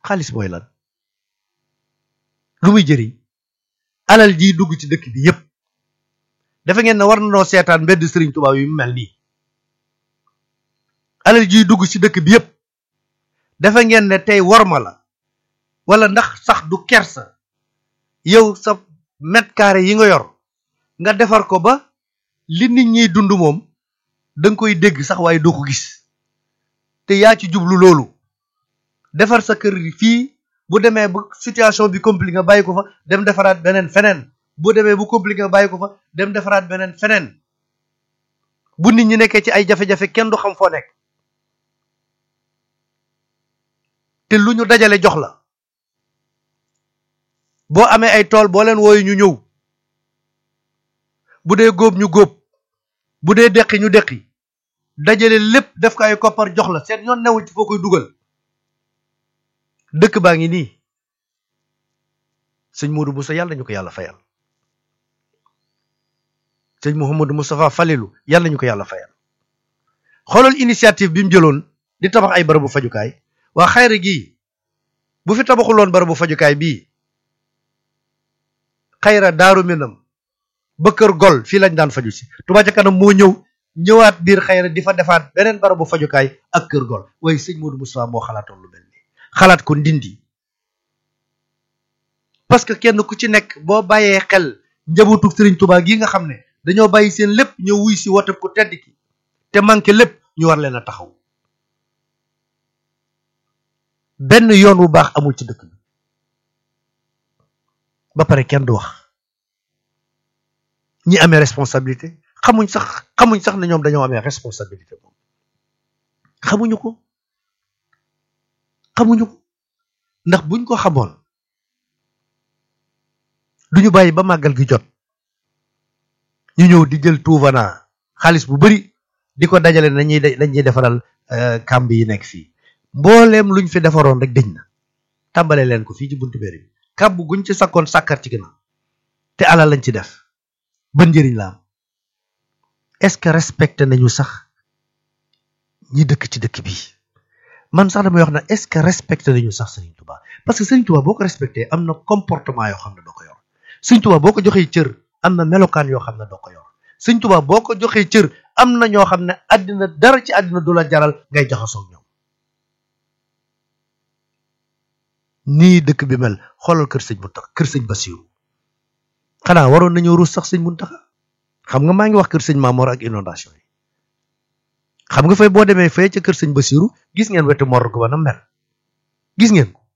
xaalis mooy lan lu muy jëriñ alal ji dugg ci dëkk bi yépp dafa ngeen ne war na noo seetaan mbedd sëriñ Tuubaa yi mu mel nii alal ji dugg ci dëkk bi yépp dafa ngeen ne tey worma la wala ndax sax du kersa yow sa mètre carré yi nga yor nga defar ko ba li nit ñiy dund moom danga koy dégg sax waaye doo ko gis te yaa ci jublu loolu defar sa kër fii bu demee bu situation bi compliqué nga bàyyi ko fa dem defaraat beneen feneen bu demee bu compliqué nga bàyyi ko fa dem defaraat beneen feneen bu nit ñi nekkee ci ay jafe-jafe kenn du xam foo nekk te lu ñu dajale jox la boo amee ay tool boo leen wooyu ñu ñëw bu dee góob ñu góob bu dee deqi ñu deqi dajale lépp def ko ay koppar jox la seen yoon newul ci foo koy dugal dëkk baa ngi nii sëñ Modou Bousso yàlla ñu ko yàlla fayal sëñ Mouhamadou Moustapha Falilou yàlla ñu ko yàlla fayal xoolal initiative bi mu jëloon di tabax ay barabu fajukaay waa xayra gii bu fi tabaxuloon barabu fajukaay bii xayra daaru minam ba kër gol fii lañ daan faju si Touba ca kanam moo ñëw ñëwaat biir xayra di fa defaat beneen barabu fajukaay ak kër gol waaye sëñ Modou Moustapha moo xalaatoon lu mel nii xalaat ko ndindi parce que kenn ku ci nekk boo bàyyee xel njabootu Serigne Touba gi nga xam ne dañoo bàyyi seen lépp ñëw wuy si wote ku tedd ki te manqué lépp ñu war leen a taxaw benn yoon wu baax amul ci dëkk bi ba pare kenn du wax ñi amee responsabilité xamuñ sax xamuñ sax ne ñoom dañoo amee responsabilité moom xamuñu ko xamuñu ko ndax buñ ko xamoon duñu bàyyi ba màggal gi jot ñu ñëw di jël tuuvana xaalis bu bari di ko dajale nañuy dañuy defaral kàmb yi nekk fii mbooleem luñ fi defaroon rek dëñ na tàmbale leen ko fii ci buntu béri bi kàmb guñ ci sakkoon sàkkar ci ginnaaw te alal lañ ci def ban njëriñ la am est-ce que respecté nañu sax ñi dëkk ci dëkk bi man sax damay wax na est-ce que respecté nañu sax Serigne Touba parce que Serigne Touba boo ko respecté am na comportement yoo xam ne doo ko yor Serigne Touba boo ko joxee cër am na melokaan yoo xam ne doo ko yor Serigne Touba boo ko joxee cër am na ñoo xam ne àddina dara ci àddina du la jaral ngay jaxasoo ñoom nii dëkk bi mel xoolal kër sëñ Muntaxa kër sëñ Basiru xanaa waroon nañoo ruus sax sëñ Muntaxa xam nga maa ngi wax kër sëñ Maamoor ak inondation yi xam nga fay boo demee fay ca kër sëñ Basiru gis ngeen wetu morgue ba na mel gis ngeen ko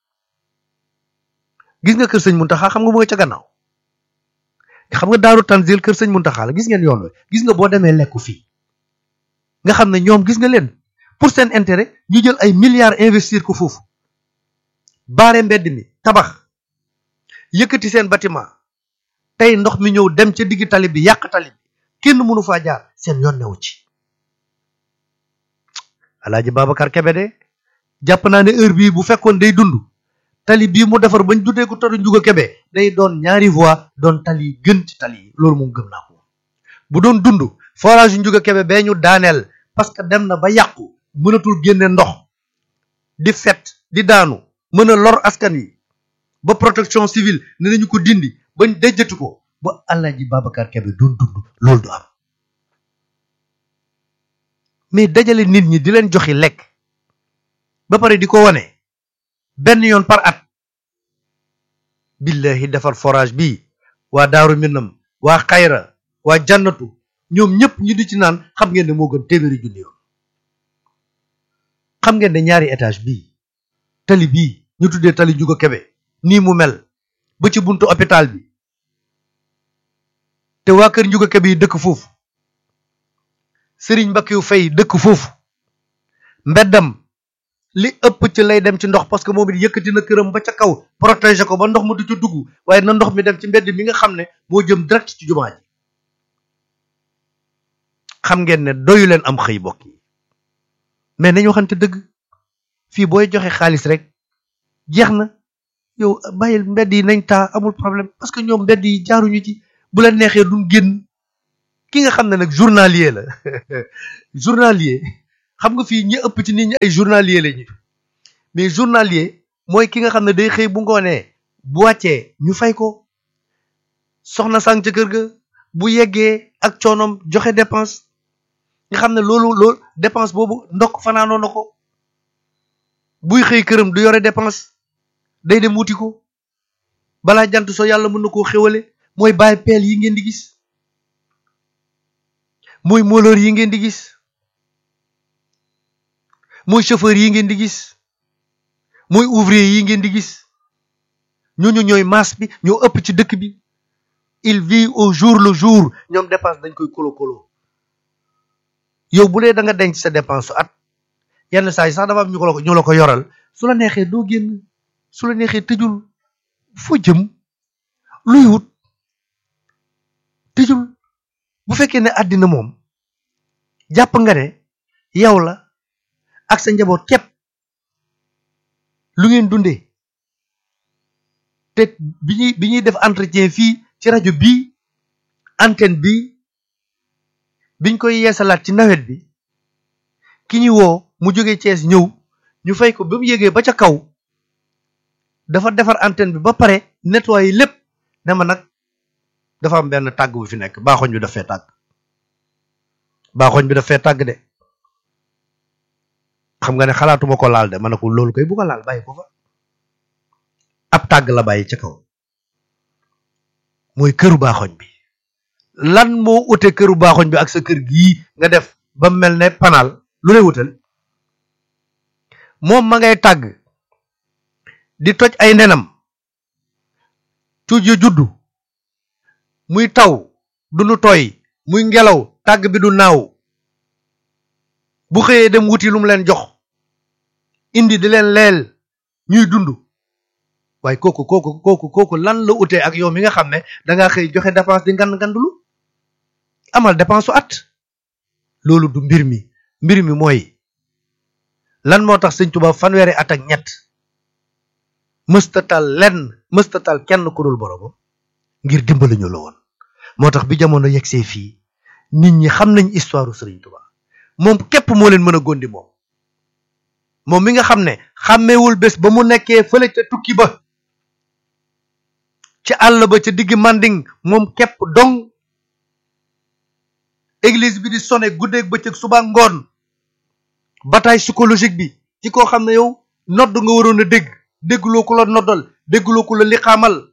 gis nga kër sëñ Muntaxa xam nga mu nga ca gannaaw xam nga daaru tanzil kër sëñ Muntaxa la gis ngeen yoon wi gis nga boo demee lekku fii nga xam ne ñoom gis nga leen pour seen intérêt ñu jël ay milliards investir ko foofu baare mbedd mi tabax yëkkati seen bâtiment tey ndox mi ñëw dem ca digg tali bi yàq tali bi kenn mënu faa jaar seen yoon newu ci alaaji Babacar Kebe de jàpp naa ne heure bii bu fekkoon day dund tali bii mu defar bañ dudee ko taru njuga Kebe day doon ñaari voie doon tali gën ci tali yi loolu moom gëm naa ko bu doon dund forage yu njuga Kebe bee ñu daaneel parce que dem na ba yàqu mënatul génne ndox di fet di daanu mën a lor askan wi ba protection civile ne nañu ko dindi bañ dejjatu ko ba Alaaji Babacar Kebe doon dund loolu du am mais dajale nit ñi di leen joxi lekk ba pare di ko wane benn yoon par at billahi defar forage bii waa daaru minam waa xayra waa jannatu ñoom ñëpp ñu di ci naan xam ngeen ne moo gën téeméeri junni yoon xam ngeen ne ñaari étage bii tali bii ñu tuddee tali juga kebe nii mu mel ba ci buntu hôpital bi te waa kër njuga kebe yi dëkk foofu sëriñ Mbakkiou Faye dëkk foofu mbeddam li ëpp ci lay dem ci ndox parce que moom it yëkkati na këram ba ca kaw protéger ko ba ndox mu du ci dugg waaye na ndox mi dem ci mbedd mi nga xam ne moo jëm direct ci jumaa ji xam ngeen ne doyu leen am xëy bokk yi mais nañu waxante dëgg fii booy joxe xaalis rek jeex na yow bàyyil mbedd yi nañ taa amul problème parce que ñoom mbedd yi jaaruñu ci bu la neexee duñ génn ki nga xam ne nag journalier la journalier xam nga fii ñi ëpp ci nit ñi ay journalier la ñu mais journalier mooy ki nga xam ne day xëy bu ngoonee bu wàccee ñu fay ko soxna sang ca kër ga bu yeggee ak coonom joxe dépense nga xam ne loolu loolu dépense boobu ndokk fanaanoo na ko buy xëy këram du yore dépense day dem wuti ko balaa jant so yàlla mën na koo xéwale mooy bàyyi peel yi ngeen di gis mooy moolóor yi ngeen di gis mooy chauffeur yi ngeen di gis mooy ouvrier yi ngeen di gis ñooñu ñooy masse bi ñoo ëpp ci dëkk bi il vit au jour le jour ñoom dépense dañ koy kolo kolo yow bu dee da nga denc sa dépense su at yenn saa yi sax dafa am ñu ko la ko ñu la ko yoral su la neexee doo génn su la neexee tëjul foo jëm luy wut tëjul bu fekkee ne àddina moom jàpp nga ne yow la ak sa njaboot képp lu ngeen dundee te bi ñuy bi ñuy def entretien fii ci rajo bii antenne bi biñ koy yeesalaat ci nawet bi ki ñu woo mu jóge Cees ñëw ñu fay ko ba mu yégee ba ca kaw dafa defar antenne bi ba pare nettoyer lépp ne ma nag dafa am benn tàgg bu fi nekk baaxoñ bi daf fee tàgg baaxoñ bi daf fee tàgg de xam nga ne xalaatuma ko laal de ma ne ko loolu koy bu ko laal bàyyi ko fa ab tàgg la bàyyi ca kaw mooy këru baaxoñ bi lan moo ute këru baaxoñ bi ak sa kër gii nga def ba mel ne panaal lu lay wutal moom ma ngay tàgg di toj ay nenam cuuj yu juddu muy taw du nu tooy muy ngelaw tàgg bi du naaw bu xëyee dem wuti lu mu leen jox indi di leen leel ñuy dund waaye kooku kooku kooku kooku lan la utee ak yow mi nga xam ne dangaa xëy joxe dépense di ngand ngandulu amal dépense su at loolu du mbir mi mbir mi mooy lan moo tax sëñ Tuubaa fanweeri at ak ñett mëstatal lenn mëstatal kenn ku dul boromam ngir dimbali ñu la woon moo tax bi jamono yegsee fii nit ñi xam nañ histoire sëriñ Tuubaa moom képp moo leen mën a gondi moom moom mi nga xam ne xàmmewul bés ba mu nekkee fële ca tukki ba ci àll ba ca digg manding moom képp dong église bi di sone guddeeg bëccëg suba ngoon bataille psychologique bi ci koo xam ne yow nodd nga waroon a dégg dégguloo ku la noddal dégguloo ku la liqaamal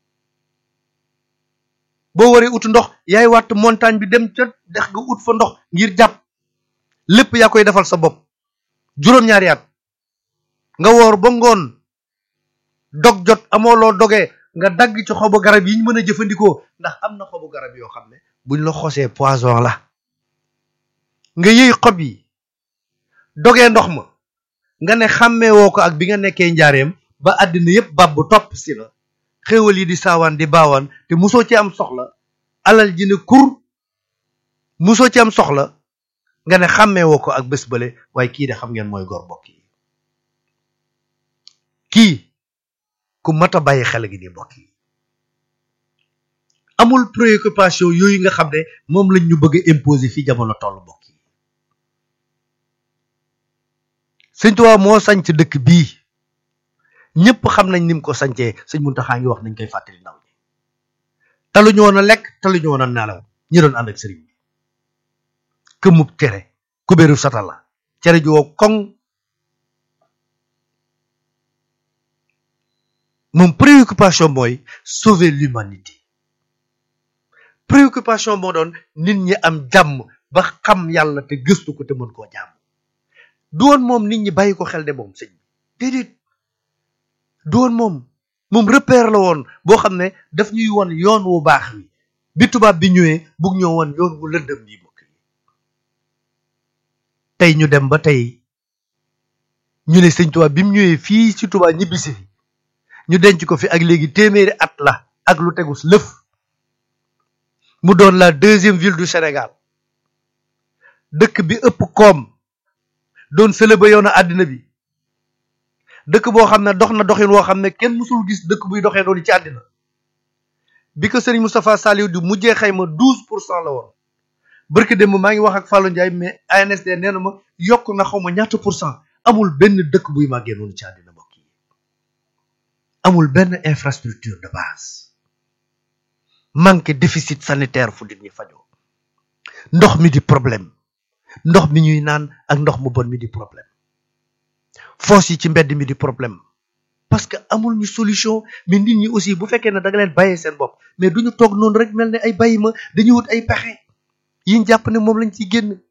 boo waree ut ndox yaay wàtt montagne bi dem ca dex nga ut fa ndox ngir jàpp lépp yaa koy defal sa bopp juróom-ñaari at nga woor ba ngoon dog jot amoo loo dogee nga dagg ci xobu garab yi ñu mën a jëfandikoo ndax am na xobu garab yoo xam ne buñ la xosee poison la nga yëy xob yi dogee ndox ma nga ne xàmmee woo ko ak bi nga nekkee njaareem ba àddina yépp bab bu topp si la xéewal yi di saawaan di baawaan te musoo ci am soxla alal ji ne kur musoo ci am soxla nga ne xàmmee woo ko ak bés bële waaye kii de xam ngeen mooy gor mbokk yi kii ku mat a bàyyi xel gi di mbokk yi amul préoccupation yooyu nga xam ne moom lañ ñu bëgg a imposer fii jamono toll mbokk yi sëñ Tuubaa moo sañc dëkk bii ñëpp xam nañ ni mu ko sañcee sëñ Muntaxaa ngi wax nañ koy fàttali ndaw ñi taluñu woon a lekk taluñu woon a nelaw ñi doon ànd ak sëriñ bi këmub cere kubéeru satala cere ji woo koŋ moom préoccupation mooy sauver l'humanité préoccupation moo doon nit ñi am jàmm ba xam yàlla te gëstu ko te mën koo jàmm du woon moom nit ñi bàyyi ko xel de moom sëñ bi déedéet du woon moom moom repère la woon boo xam ne daf ñuy won yoon wu baax wi bi tubaab bi ñëwee bugg ñoo won yoon wu lëndëm yi mbokk yi tey ñu dem ba tey ñu ne sëñ tubaab bi mu ñëwee fii ci tubaab ñibbisi fi ñu denc ko fi ak léegi téeméeri at la ak lu tegus lëf mu doon la deuxième ville du Sénégal dëkk bi ëpp koom doon sële ba yoon a àddina bi dëkk boo xam ne dox na doxin woo xam ne kenn mësul gis dëkk buy doxee noonu ci àddina bi ko Serigne Moustapha Saliou di mujjee xayma douze pour cent la woon barke démb maa ngi wax ak Fallou Ndiaye mais ANSD nee na ma yokk na xaw ma ñaata pour cent amul benn dëkk buy màggee noonu ci àddina mbokk yi amul benn infrastructure de base manque déficit sanitaire fu nit ñi fajoo ndox mi di problème ndox mi ñuy naan ak ndox mu bon mi di problème foos yi ci mbedd mi di problème parce que amul ñu solution mais nit ñi aussi bu fekkee ne da nga leen bàyyee seen bopp mais duñu toog noonu rek mel ne ay bàyyi ma dañuy wut ay pexe yiñ jàpp ne moom lañ ciy génn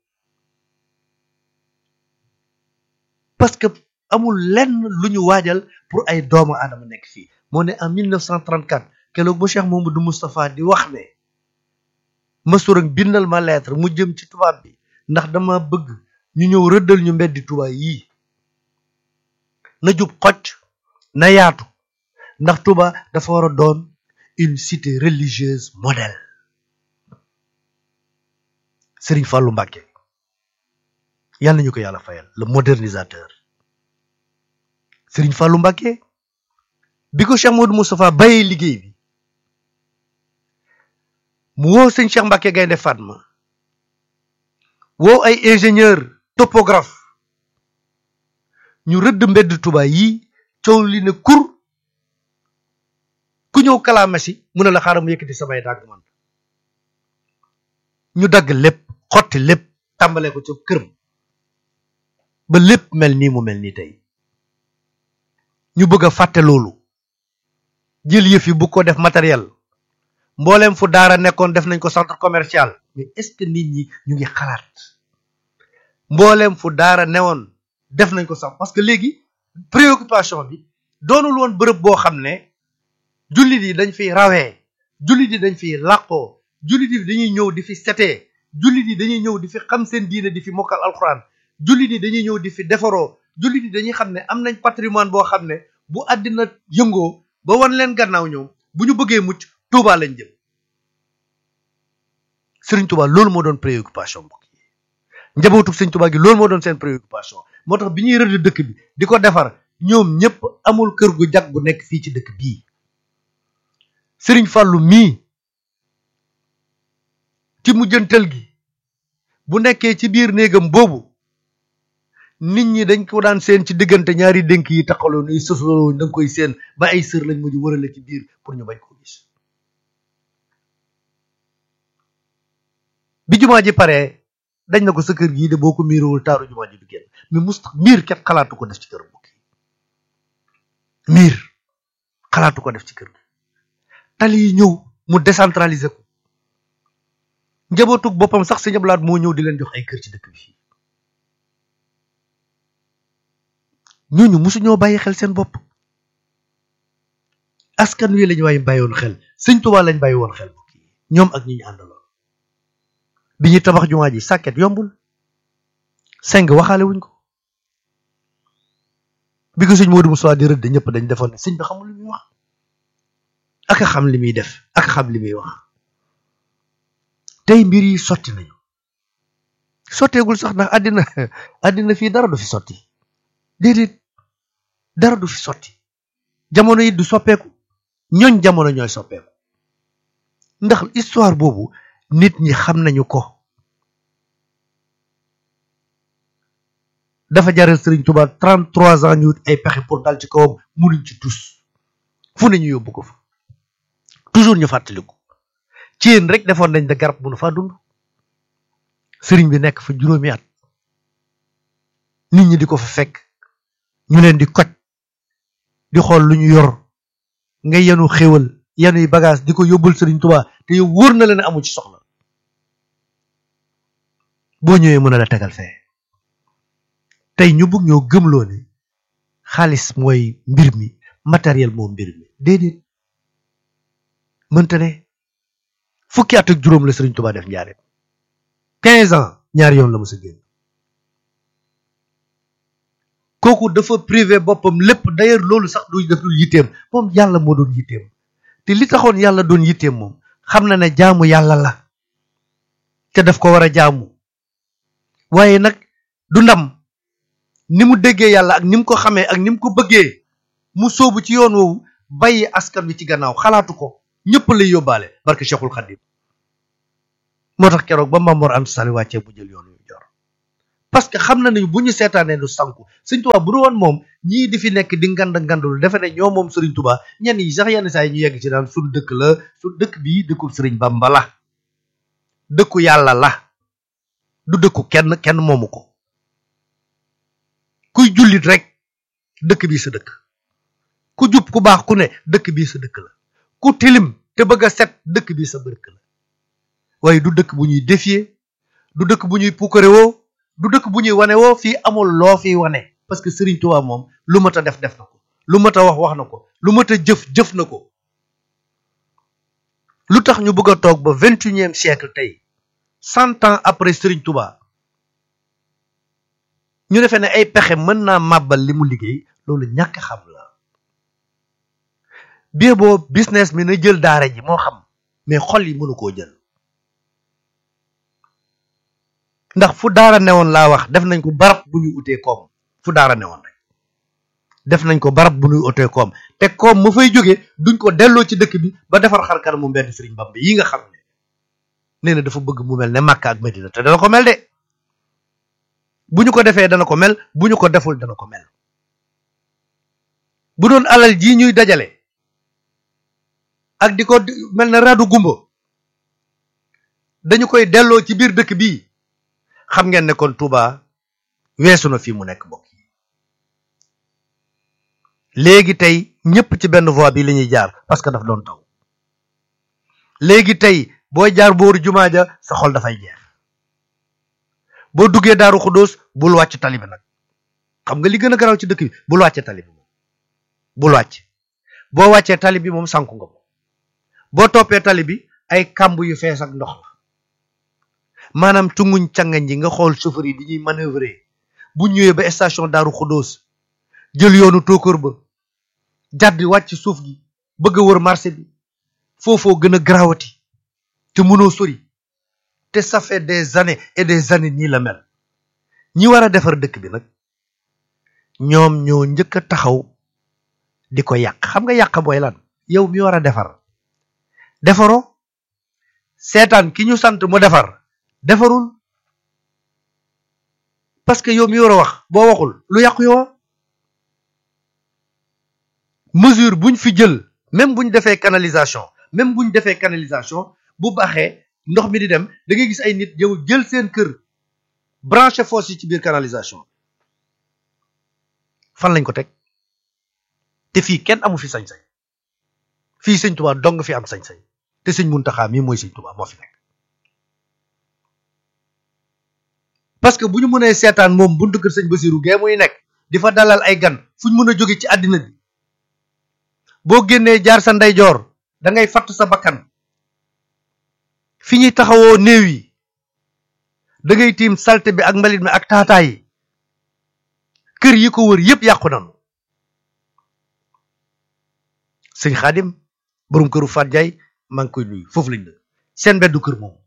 parce que amul lenn lu ñu waajal pour ay doomu aadama nekk fii moo ne en 1934 keroog ba Cheikh Mamadou Moustapha di wax ne masurang bindal ma lettre mu jëm ci tubaab bi ndax dama bëgg ñu ñëw rëddal ñu mbeddi tubaab yii na jub xocc na yaatu ndax Touba dafa war a doon une cité religieuse modèle Serigne Fallou Mbacké yal nañu ko yàlla fayal le modernisateur Serigne Fallou Mbacké bi ko Cheikh Modou Moustapha bàyyee liggéey bi mu woo sëñ Cheikh Mbacké Gaynde Fatma woo ay ingénieur topographe ñu rëdd mbedd Touba yi coow li ne kur ku ñëw kalaame si mu ne la xaaral mu yëkkati samay dàgg man ñu dagg lépp xotti lépp tàmbalee ko ci këram ba lépp mel nii mu mel nii tey ñu bëgg a fàtte loolu jël yëf yi bu ko def matériel mbooleem fu daara nekkoon def nañ ko centre commercial mais est-ce que nit ñi ñu ngi xalaat mbooleem fu daara newoon def nañ ko sax parce que léegi préoccupation bi doonul woon bërëb boo xam ne jullit yi dañ fiy rawee jullit yi dañ fiy làqoo jullit yi dañuy ñëw di fi setee jullit yi dañuy ñëw di fi xam seen diine di fi mokkal alxuraan jullit yi dañuy ñëw di fi defaroo jullit yi dañuy xam ne am nañ patrimoine boo xam ne bu àddina yëngoo ba wan leen gannaaw ñoom bu ñu bëggee mucc Touba lañ jëm Sëriñ Touba loolu moo doon préoccupation mbokk yi njabootu Sëriñ Touba gi loolu moo doon seen préoccupation moo tax bi ñuy rëdd dëkk bi di ko defar ñoom ñëpp amul kër gu jag bu nekk fii ci dëkk bii Sëriñ Fàllu mii ci mujjantal gi bu nekkee ci biir néegam boobu nit ñi dañ ko daan seen ci diggante ñaari dénk yi taxaloo ni sosoloo da nga koy seen ba ay sër lañ mujj wërale ci biir pour ñu bañ ko gis bi jumaa ji paree dañ na ko sa kër gii de boo ko miirowul taaru jumaa ji du génn mais mus miir ket xalaatu ko def ci kër mbokk yi miir xalaatu ko def ci kër gi tali yi ñëw mu décentraliser ko njabootug boppam sax sëñ Ablaat moo ñëw di leen jox ay kër ci dëkk bi fii ñooñu mosu ñoo bàyyi xel seen bopp askan wi lañu waaye bàyyi woon xel sëñ Tuubaa lañ bàyyi woon xel mbokk yi ñoom ak ñi ñu àndaloon bi ñuy tabax jumaa ji sàkket yombul seng waxaale wuñ ko bi ko sëñ Modou Moussa di rëdd ñëpp dañ defoon ne sëñ bi xamul li muy wax ak a xam li muy def ak a xam li muy wax tey mbir yi sotti nañu sotteegul sax ndax àddina àddina fii dara du fi sotti déedéet dara du fi sotti jamono yi du soppeeku ñooñ jamono ñooy soppeeku ndax histoire boobu nit ñi xam nañu ko dafa jaral Sëriñ Tuubaa 33 ans ñu wut ay pexe pour dal ci kawam munuñ ci tus fu ne ñu yóbbu ko fa toujours ñu fàttaliku ci yéen rek defoon nañ da garab mënu faa dund sëriñ bi nekk fa juróomi at nit ñi di ko fa fekk ñu leen di koj di xool lu ñu yor nga yenu xéwal yenuy bagage di ko yóbbul Sëriñ Tuubaa te yow wóor na la ne amu ci soxla boo ñëwee mën a la tegal fee tey ñu bëgg ñoo gëmloo ne xaalis mooy mbir mi matériel moo mbir mi déedéet mënta ne fukki at ak juróom la Sëriñ Tuubaa def njaareem quinze ans ñaari yoon la mos a génn kooku dafa privé boppam lépp d'ailleurs loolu sax du def dul yitteem moom yàlla moo doon yitteem te li taxoon yàlla doon yitteem moom xam na ne jaamu yàlla la te daf ko war a jaamu waaye nag du ndam ni mu déggee yàlla ak ni mu ko xamee ak ni mu ko bëggee mu sóobu ci yoon woowu bàyyi askan wi ci gannaaw xalaatu ko ñëpp lay yóbbaale barke Cheikhul Khadim moo tax keroog ba Mamor Anta Sali wàccee bu jël yoon yu jor parce que xam na nañu bu ñu seetaanee nu sanku sëñ Tuubaa bu du woon moom ñii di fi nekk di ngand ngandul defe ne ñoo moom sëriñ Tuubaa ñenn yi sax yenn saa yi ñu yegg ci daan suñ dëkk la suñ dëkk bii dëkkul sëriñ Bamba la dëkku yàlla la du dëkku kenn kenn moomu ko kuy jullit rek dëkk bii sa dëkk ku jub ku baax ku ne dëkk bii sa dëkk la ku tilim te bëgg a set dëkk bii sa dëkk la waaye du dëkk bu ñuy défier du dëkk bu ñuy puukare woo du dëkk bu ñuy wane woo fii amul loo fiy wane parce que Serigne Touba moom lu mat a def def na ko lu mat a wax wax na ko lu mat a jëf jëf na ko lu tax ñu bëgg a toog ba vingt et unième siècle tey cent ans après Serigne Touba ñu defee ne ay pexe mën naa màbbal li mu liggéey loolu ñàkk xam la bie boo business mi na jël daara ji moo xam mais xol yi mënu koo jël ndax fu daara newoon laa wax def nañ ko barab bu ñuy utee koom fu daara newoon rek def nañ ko barab bu ñuy utee koom te koom mu fay jóge duñ ko delloo ci dëkk bi ba defar xar kanam mu mbedd Sëriñ Bamba yi nga xam ne nee na dafa bëgg mu mel ne Makka ak Medina te dana ko mel de bu ñu ko defee dana ko mel bu ñu ko deful dana ko mel bu doon alal jii ñuy dajale ak di ko mel ne radu gumba dañu koy delloo ci biir dëkk bii xam ngeen ne kon Touba weesu na fii mu nekk mbokk yi léegi tey ñëpp ci benn voie bi la ñuy jaar parce que daf doon taw léegi tey booy jaar booru jumaa ja sa xol dafay jeex boo duggee daaru xudóos bul wàcc tali bi nag xam nga li gën a garaw ci dëkk bi bul wàccee tali bi moom bul wàcc boo wàccee tali bi moom sànku nga moom boo toppee tali bi ay kàmb yu fees ak ndox la maanaam tunguñ cangañ ji nga xool chauffeur yi di ñuy manœuvrer bu ñëwee ba station daaru xudóos jël yoonu tóokër ba jàddi wàcc suuf gi bëgg a wër marché bi foofoo gën a garawati te mënoo sori te ça fait des années et des années nii la mel ñi war a defar dëkk bi nag ñoom ñoo njëkk a taxaw di ko yàq xam nga yàq booy lan yow mi war a defar defaroo seetaan ki ñu sant mu defar defarul parce que yow mi war a wax boo waxul lu yàqu yow mesure buñ fi jël même buñ defee canalisation même buñ defee canalisation bu baaxee ndox mi di dem da ngay gis ay nit yow jël seen kër branché fosse yi ci biir canalisation fan lañ ko teg te fii kenn amu fi sañ-sañ fii sëñ Tuubaa dong fi am sañ-sañ te sëñ Muntaxaa mii mooy sëñ Tuubaa moo fi nekk parce que bu ñu mënee seetaan moom buntu kër sëñ Basiru gee muy nekk di fa dalal ay gan fu ñu mën a jóge ci àddina bi boo génnee jaar sa ndeyjoor da ngay fatt sa bakkan fi ñuy taxawoo néew yi da ngay tiim salte bi ak mbalit mi ak taataa yi kër yi ko wër yépp yàqu nañu sëñ xaadim borom këru Faat Jaay maa ngi koy nuyu foofu lañ dëkk seen mbeddu kër moom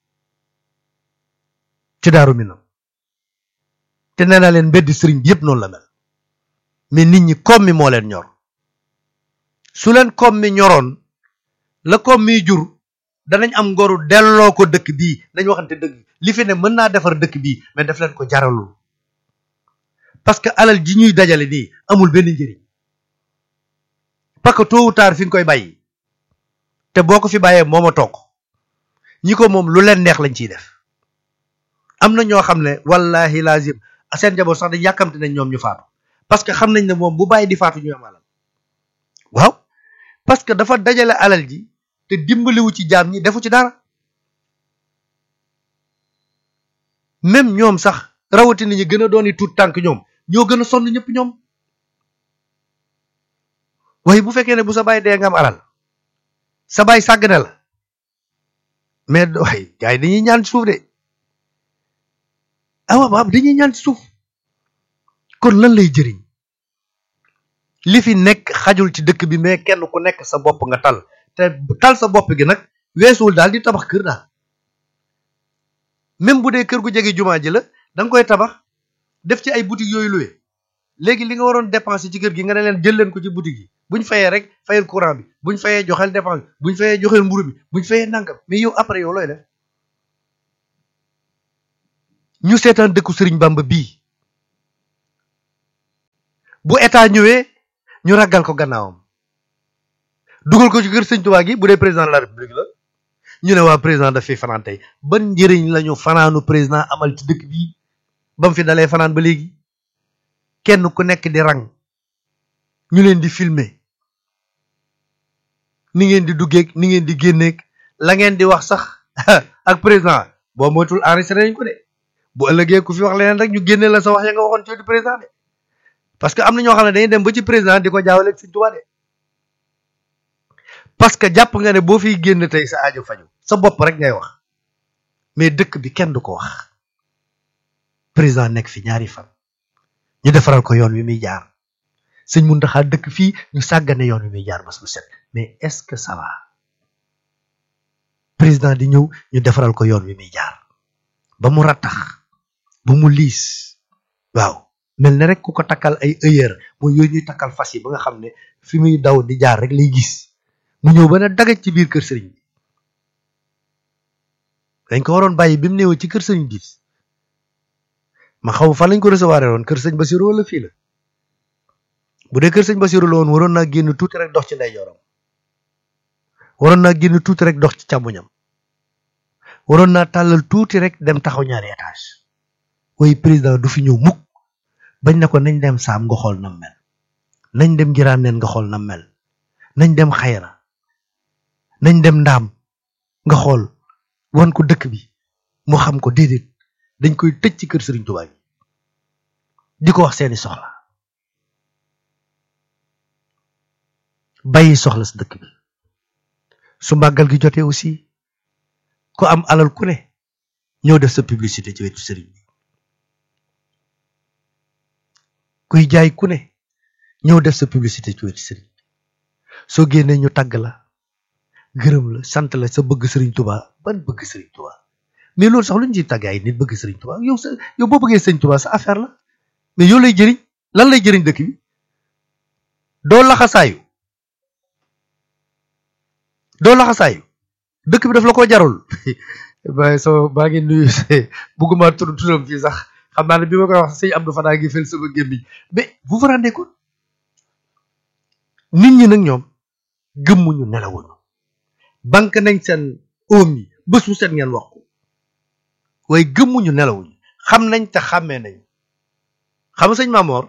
ci daaru mi nam te nee naa leen mbeddi sëriñ bi yépp noonu la mel mais nit ñi koom mi moo leen ñor su leen koom mi ñoroon la koom mi jur danañ am ngoru delloo ko dëkk bii nañ waxante dëgg li fi ne mën naa defar dëkk bii mais daf leen ko jaralul parce que alal ji ñuy dajale nii amul benn njëriñ parce que tôt ou tard fi nga koy bàyyi te boo ko fi bàyyee moom a toog ñi ko moom lu leen neex lañ ciy def am na ñoo xam ne wallahi lazim seen njaboot sax dañ yàkkamte nañ ñoom ñu faatu parce que xam nañ ne moom bu bàyyi di faatu ñu am alal waaw parce que dafa dajale alal ji te dimbaliwu ci jaam ñi defu ci dara même ñoom sax rawatina ñi gën a doon tuut tànk ñoom ñoo gën a sonn ñëpp ñoom waaye bu fekkee ne bu sa baay dee nga am alal sa baay sàggane la mais waaye gars yi dañuy ñaan ci suuf de awa baab dañuy ñaan ci suuf kon lan lay jëriñ li fi nekk xajul ci dëkk bi mais kenn ku nekk sa bopp nga tal te tal sa bopp gi nag weesuwul daal di tabax kër daal même bu dee kër gu jege jumaa ji la da nga koy tabax def ci ay boutique yooyu luwe léegi li nga waroon dépenser ci kër gi nga ne leen jël leen ko ci boutique yi buñ fayee rek fayal courant bi buñ fayee joxeel dépense bi buñ fayee joxeel mburu bi buñ fayee nangam mais yow après yow looy def ñu seetaan dëkku Sëriñ Bamba bii bu état ñëwee ñu ragal ko gannaawam dugal ko ci kër sëñ Tuubaa gi bu dee président de la république la ñu ne waa président daf fi fanaan tey ban njëriñ la ñu fanaanu président amal ci dëkk bii ba mu fi dalee fanaan ba léegi kenn ku nekk di rang ñu leen di filmer ni ngeen di duggeeg ni ngeen di génneeg la ngeen di wax sax ak président boo moytul enregistré nañ ko de bu ëllëgee ku fi wax leneen rek ñu génne la sa wax ya nga waxoon ci président de parce que am na ñoo xam ne dañuy dem ba ci président di ko jaawale ak Sëñ Tuubaa de parce que jàpp nga ne boo fiy génn tey sa aajo faju sa bopp rek ngay wax mais dëkk bi kenn du ko wax président nekk fi ñaari fan ñu defaral ko yoon wi muy jaar sëñ Muntaxa dëkk fii ñu sàggane yoon wi muy jaar bés bu set mais est-ce que ça va président di ñëw ñu defaral ko yoon wi muy jaar ba mu rattax ba mu liis waaw mel ne rek ku ko takkal ay ëyër mooy yooyu ñuy takkal fas yi ba nga xam ne fi muy daw di jaar rek lay gis mu ñëw ba ne dagaj ci biir kër sëriñ bi dañ ko waroon bàyyi bi mu néew ci kër sëriñ bi ma xaw fan lañ ko recevoir woon kër sëñ Basiru wala fii la bu dee kër sëñ Basiru la woon waroon naa génn tuuti rek dox ci ndeyjooram waroon naa génn tuuti rek dox ci càmmoñam waroon naa tàllal tuuti rek dem taxaw ñaari étage waaye président du fi ñëw mukk bañ na ko nañ dem saam nga xool nam mel nañ dem giraan neen nga xool nam mel nañ dem xayra nañ dem ndaam nga xool wan ko dëkk bi mu xam ko déedéet dañ koy tëj ci kër Sëriñ Tuubaa gi di ko wax seeni soxla bàyyi soxla si dëkk bi su màggal gi jotee aussi ku am alal ku ne ñëw def sa publicité ci wetu sëriñ bi kuy jaay ku ne ñëw def sa publicité ci wetu sëriñ bi soo génnee ñu tagg la gërëm la sant la sa bëgg sëriñ Tuubaa ban bëgg sëriñ Tuubaa mais loolu sax lu ñu ciy tàgg ay nit bëgg sëriñ Tuubaa yow sa yow boo bëggee sëriñ Tuubaa sa affaire la mais yow lay jëriñ lan lay jëriñ dëkk bi doo laxasaayu doo laxasaayu dëkk bi daf la ko jarul waaye so baa ngi nuyu bugguma tur turam fii sax xam naa ne bi ma koy wax sëñ Abdou Fana ngi fel sama gémmiñ mais vous vous rendez compte nit ñi nag ñoom gëmmuñu nelawuñu banque nañ seen oom yi bés bu set ngeen wax ko waaye gëmmuñu nelawuñu xam nañ te xàmmee nañ xam nga sëñ Mamor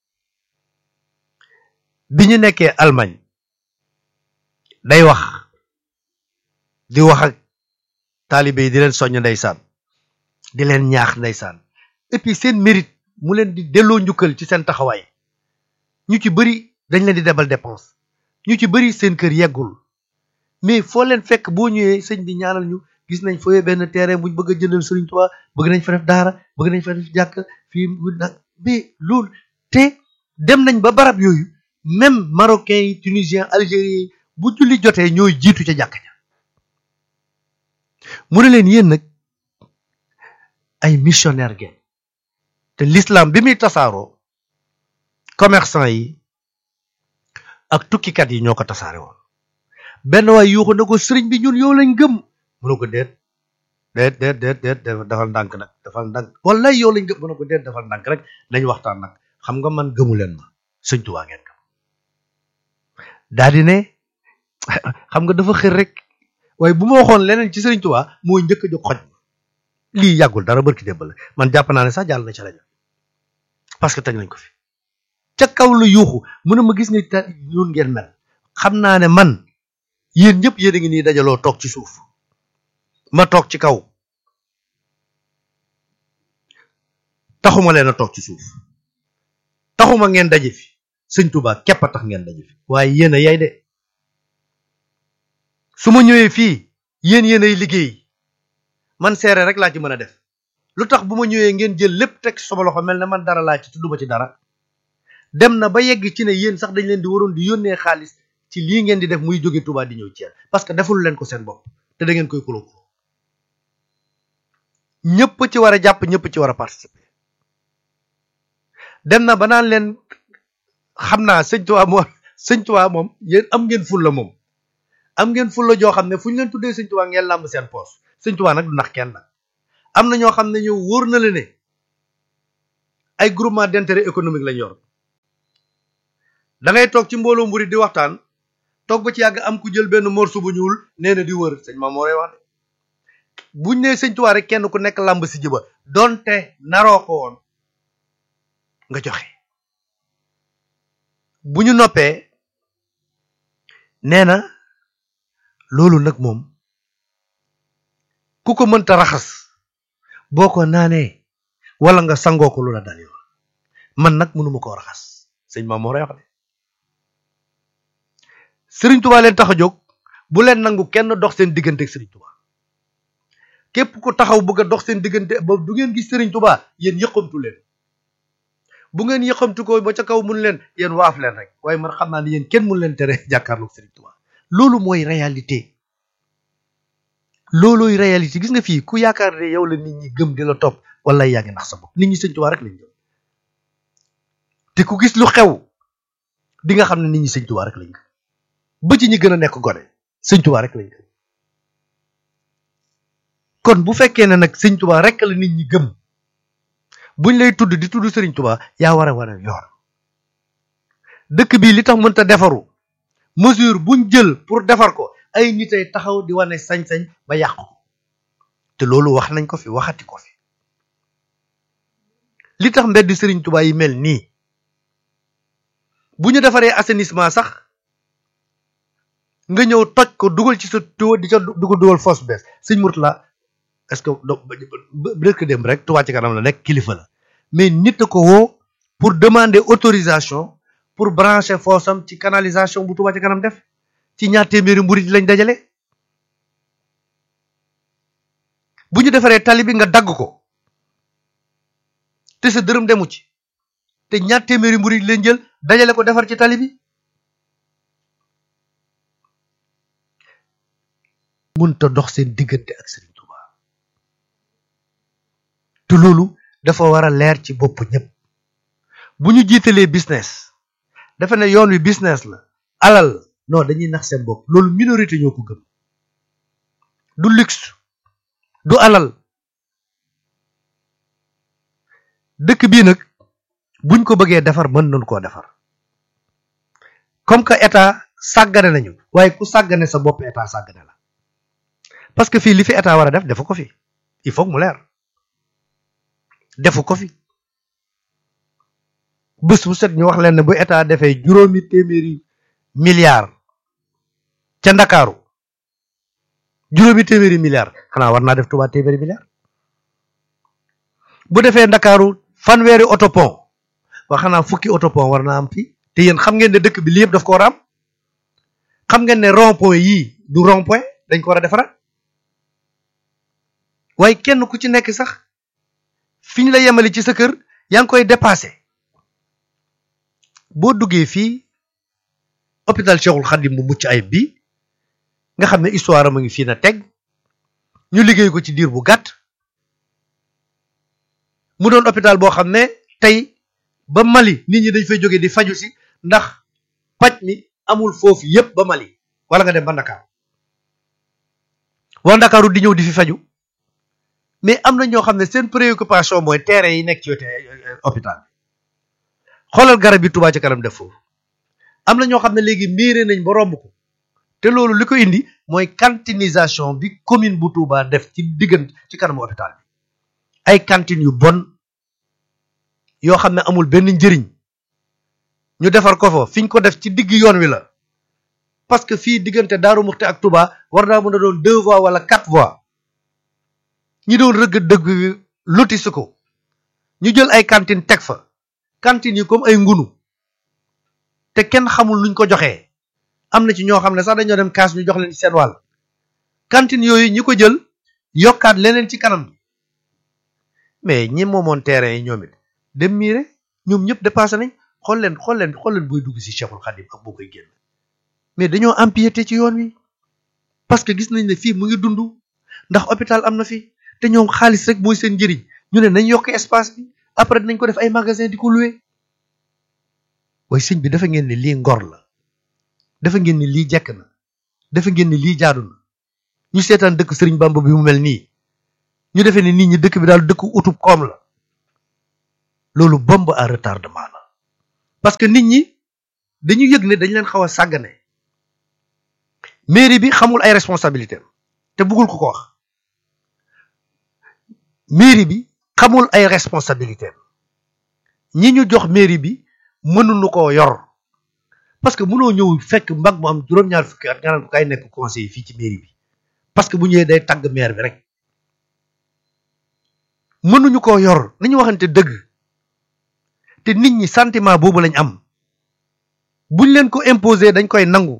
bi ñu nekkee Allemagne day wax di wax ak taalibe yi di leen soññ ndeysaan di leen ñaax ndeysaan et puis seen mérite mu leen di delloo njukkal ci seen taxawaay ñu ci bëri dañ leen di debal dépense ñu ci bëri seen kër yeggul mais foo leen fekk boo ñëwee sëñ bi ñaanal ñu gis nañ fooyee benn terrain buñ bëgg a jëndal Sëriñ Tuubaa bëgg nañ fa def daara bëgg nañ fa def jàkk fii nag mais loolu te dem nañ ba barab yooyu même marocains yi tunisiens algériens yi bu julli jotee ñooy jiitu ca jàkk ja mu ne leen yéen nag ay missionnaire ngeen te l'islam bi muy tasaaroo commerçant yi ak tukkikat yi ñoo ko tasaare woon benn waay yuuxu na ko sëriñ bi ñun yow lañ gëm mu ne ko déet déet déet déet déet defal ndànk nag defal ndànk wallaay yow lañ gëm mu ne ko déet defal ndànk rek nañ waxtaan nag xam nga man gëmu leen ma sëñ Tuubaa ngeen gëm daa di ne xam nga dafa xër rek waaye bu ma waxoon leneen ci sëriñ Tuubaa mooy njëkk a jóg xoj lii yàggul dara barki démb la man jàpp naa ne sax jàll na ci rajo parce que teg nañ ko fi ca kaw la yuuxu mu ne ma gis nga ta ñun ngeen mel xam naa ne man yéen ñëpp yéen a ngi nii dajaloo toog ci suuf ma toog ci kaw taxuma leen a toog ci suuf taxuma ngeen daje fi sëñ Tuubaa képp a tax ngeen daje fi waaye yéen a yay de su ma ñëwee fii yéen yéen ay liggéey man seere rek laa ci mën a def lu tax bu ma ñëwee ngeen jël lépp teg sama loxo mel ne man dara laa ci tudduma ci dara dem na ba yegg ci ne yéen sax dañ leen di waroon di yónnee xaalis ci lii ngeen di def muy jóge Touba di ñëw Thiès parce que deful leen ko seen bopp te da ngeen koy kuloo ñëpp ci war a jàpp ñëpp ci war a participer dem na ba naan leen xam naa sëñ Touba moom sëñ Touba moom yéen am ngeen fulla moom am ngeen fulla joo xam ne fu ñu leen tuddee sëñ Touba ngeen làmb seen poos sëñ Touba nag du nax kenn nag am na ñoo xam ne ñëw wóor na la ne ay groupement d'intérêt économique lañ yor da ngay toog ci mbooloo mburi di waxtaan toog ba ci yàgg am ku jël benn morceau bu ñuul nee na di wër sëñ Maam moo lay wax de buñ nee sëñ Tuubaa rek kenn ku nekk làmb si jëba donte naroo ko woon nga joxe bu ñu noppee nee na loolu nag moom ku ko mënta raxas boo ko naanee wala nga sangoo ko lu la dal yoon man nag mënuma koo raxas sëñ Maam moo lay wax de sëriñ Tuubaa leen tax a jóg bu leen nangu kenn dox seen diggante ak sëriñ Tuubaa képp ku taxaw bëgg a dox seen diggante ba du ngeen gis sëriñ Tuubaa yéen yëqamtu leen bu ngeen yëqamtu ko ba ca kaw mun leen yéen waaf leen rek waaye man xam naa ne yéen kenn mun leen tere jàkkaarloog sëriñ Tuubaa loolu mooy réalité loolooy réalité gis nga fii ku yaakaar ne yow la nit ñi gëm di la topp wala yaa ngi nax sa bopp nit ñi sëriñ Tuubaa rek lañ gëm te ku gis lu xew di nga xam ne nit ñi sëriñ Tuubaa rek lañ gëm ba ci ñi gën a nekk gone sëñ Tuubaa rek lañ gëm kon bu fekkee ne nag sëñ Tuubaa rek la nit ñi gëm buñ lay tudd di tudd sëriñ Tuubaa yaa war a wane yoon dëkk bii li tax mënta defaru mesure buñ jël pour defar ko ay nit ay taxaw di wane sañ-sañ ba yàq ko te loolu wax nañ ko fi waxati ko fi li tax mbedd sëriñ Tuubaa yi mel nii bu ñu defaree assainissement sax nga ñëw toj ko dugal ci sa tuyau di ca dugal dugal fosse bees sëñ Mourtala est-ce que dëkk dem rek Touba ci kanam la nekk kilifa la mais nit a ko woo pour demander autorisation pour brancher fosse am ci canalisation bu Touba ci kanam def ci ñaar téeméeri mburit lañ dajale bu ñu defaree tali bi nga dagg ko te sa dërëm demu ci te ñaar téeméeri mburit lañ jël dajale ko defar ci tali bi munta dox seen diggante ak Serigne Touba te loolu dafa war a leer ci bopp ñëpp bu ñu jiitalee business dafa ne yoon wi business la alal non dañuy nax seen bopp loolu minorité ñoo ko gëm du luxe du alal dëkk bii nag buñ ko bëggee defar mën nañu koo defar comme que état sàggane nañu waaye ku sàggane sa bopp état sàggane la parce que fii li fi état war a def defu ko fi il faut mu leer defu ko fi bés bu set ñu wax leen ne bu état defee juróomi téeméeri milliards ca ndakaaru juróomi téeméeri milliards xanaa war naa def Touba téeméeri milliards bu defee ndakaaru fanweeri autopont wax xanaa fukki autopont war naa am fii te yéen xam ngeen ne dëkk bi li yëpp daf ko war a am xam ngeen ne rond point yii du rond point dañ ko war a defaraat waaye kenn ku ci nekk sax fi ñu la yemale ci sa kër yaa ngi koy dépassé boo duggee fii hôpital Cheikhul Khadim bu mucc ayib bi nga xam ne histoire am a ngi fii na teg ñu liggéey ko ci diir bu gàtt mu doon hôpital boo xam ne tey ba Mali nit ñi dañ fay jóge di faju si ndax paj mi amul foofu yépp ba Mali wala nga dem ba Ndakaaru waa Ndakaaru di ñëw di fi faju mais am na ñoo xam ne seen préoccupation mooy terrain yi nekk ci wetu hôpital bi xoolal garab yi Touba ci kanam def foofu am na ñoo xam ne léegi miire nañ ba romb ko te loolu li ko indi mooy cantinisation bi commune bu Touba def ci diggante ci kanamu hôpital bi ay cantines yu bon yoo xam ne amul benn njëriñ ñu defar ko fa fi ñu ko def ci digg yoon wi la parce que fii diggante Daaru Muxti ak Touba war naa mën a doon deux voies wala quatre voies ñi doon rëgg dëgg lotisi ko ñu jël ay cantine teg fa cantines yi comme ay ngunu te kenn xamul nuñ ko joxee am na ci ñoo xam ne sax dañoo dem kaas ñu jox leen ci seen wàll cantine yooyu ñi ko jël yokkaat leneen ci kanam mais ñi moomoon terrain yi ñoom it dem miire ñoom ñëpp dépassé nañ xool leen xool leen xool leen booy dugg si Cheikhul Khadim ak boo koy génn mais dañoo empiété ci yoon wi parce que gis nañ ne fii mu ngi dund ndax hôpital am na fi te ñoom xaalis rek mooy seen njëriñ ñu ne nañ yokk espace bi après dinañ ko def ay magasin di ko loué waaye sëñ bi dafa ngeen ne lii ngor la dafa ngeen ni lii jekk na dafa ngeen ni lii jaadu na ñu seetaan dëkk sëriñ Bamba bi mu mel nii ñu defee ne nit ñi dëkk bi daal dëkku utub koom la loolu bombe à retardement la parce que nit ñi dañu yëg ne dañ leen xaw a sàggane mairie bi xamul ay responsabilité te bëggul ko ko wax mairie bi xamul ay responsabilité ñi ñu jox mairie bi mënuñu koo yor parce que mënoo ñëw fekk mbag mu am juróom-ñaar fukki at nga naan ko kay nekk conseiller fii ci mairie bi parce que bu ñëwee day tagg maire bi rek mënuñu koo yor nañu waxante dëgg te nit ñi sentiment boobu lañ am buñ leen ko imposer dañ koy nangu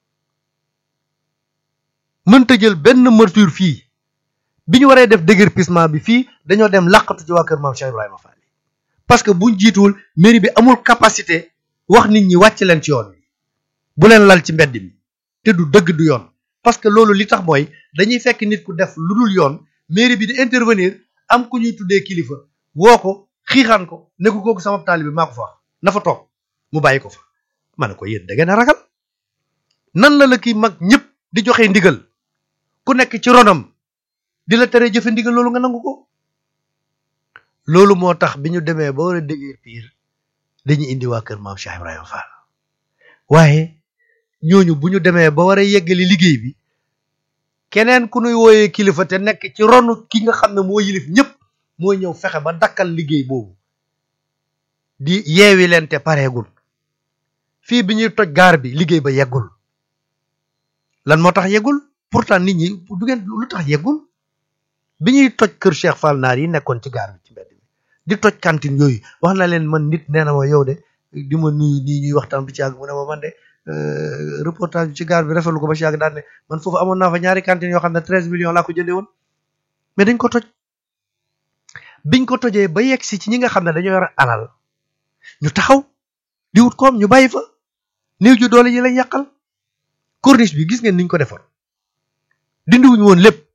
mënta jël benn mesure fii bi ñu waree def déguerpissement bi fii dañoo dem làqatu ci waa kër maam Cheikh Ibrahima Fall parce que buñ jiituwul mairie bi amul capacité wax nit ñi wàcc leen ci yoon wi bu leen lal ci mbedd mi te du dëgg du yoon parce que loolu li tax mooy dañuy fekk nit ku def lu dul yoon mairie bi di intervenir am ku ñuy tuddee kilifa woo ko xiixaan ko ne ko kooku sama taalibe maa ko fa wax na fa toog mu bàyyi ko fa ma ne ko yéen da ngeen a ragal nan la la kii mag ñëpp di joxe ndigal ku nekk ci ronam di la tere jëfe ndigal loolu nga nangu ko loolu moo tax bi ñu demee ba war a déggee piir dañuy indi waa kër maam Cheikh Ibrahima Fall waaye ñooñu bu ñu demee ba war a yeggali liggéey bi keneen ku nuy wooyee kilifa te nekk ci ronu ki nga xam ne moo yilif ñëpp mooy ñëw fexe ba dakkal liggéey boobu di yeewi leen te pareegul fii bi ñuy toj gaar bi liggéey ba yeggul lan moo tax yeggul pourtant nit ñi du ngeen lu tax yeggul bi ñuy toj kër Cheikh Fall naar yi nekkoon ci gaar bi ci mbedd mi di toj cantine yooyu wax na leen man nit nee na ma yow de di ma nuyu nii ñuy waxtaan bi ci àgg mu ne ma man de reportage bi ci gaar bi rafetlu ko ba ci àgg daan ne man foofu amoon naa fa ñaari cantine yoo xam ne treize millions laa ko jëndee woon mais dañ ko toj biñ ko tojee ba yegg si ci ñi nga xam ne dañoo yor alal ñu taxaw di wut koom ñu bàyyi fa néew ju doole yi lañ yàqal corniche bi gis ngeen niñ ko defar dindiwuñu woon lépp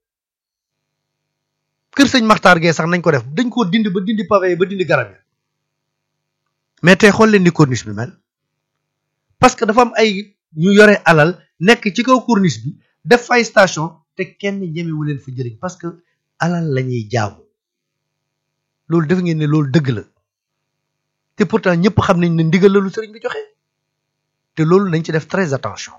kër sëñ Maxtaar Gee sax nañ ko def dañ koo dindi ba dindi pavé ba dindi garab yi mais tey xool leen ni corniche bi mel parce que dafa am ay ñu yore alal nekk ci kaw corniche bi def fay station te kenn ñemewu leen fa jëriñ parce que alal la ñuy jaamu loolu def ngeen ne loolu dëgg la te pourtant ñëpp xam nañ ne ndigal la lu sëriñ bi joxe te loolu nañ ci def très attention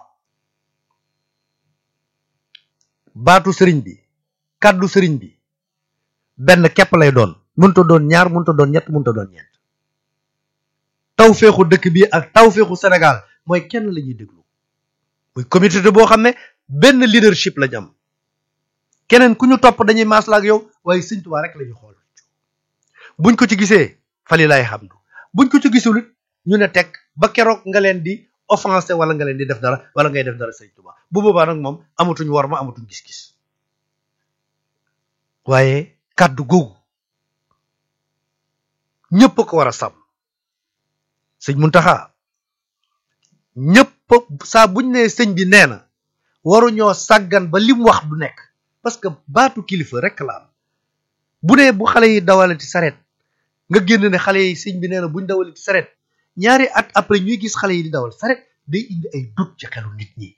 baatu sëriñ bi kàddu sëriñ bi benn képp lay doon mënta doon ñaar mënta doon ñett mënta doon ñeent taw féexu dëkk bi ak taw féexu Sénégal mooy kenn la ñuy déglu muy communauté boo xam ne benn leadership lañ am keneen ku ñu topp dañuy maasla ak yow waaye sëñ Tuubaa rek la ñuy xool buñ ko ci gisee fali laay xam du buñ ko ci gisul it ñu ne teg ba keroog nga leen di offensé wala nga leen di def dara wala ngay def dara sëñ Tuubaa bu boobaa nag moom amatuñ war ma amatuñ gis-gis waaye kàddu googu ñëpp ko war a sàmm sëñ Muntaxa ñëpp saa buñ ne sëñ bi nee na waruñoo sàggan ba lim wax du nekk parce que baatu kilifa rek la am bu ne bu xale yi dawalati saret nga génn ne xale yi sëñ bi nee na buñ dawalati saret ñaari at après ñuy gis xale yi di dawal saret day indi ay doute ci xelu nit ñi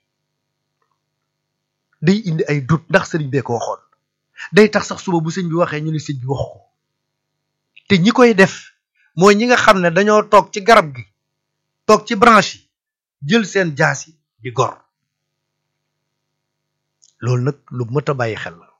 day indi ay doute ndax sëriñ bee ko waxoon day tax sax suba bu sëñ bi waxee ñu ne sëñ bi waxu ko te ñi koy def mooy ñi nga xam ne dañoo toog ci garab gi toog ci branche yi jël seen jaas yi di gor loolu nag lu mët a bàyyi xel la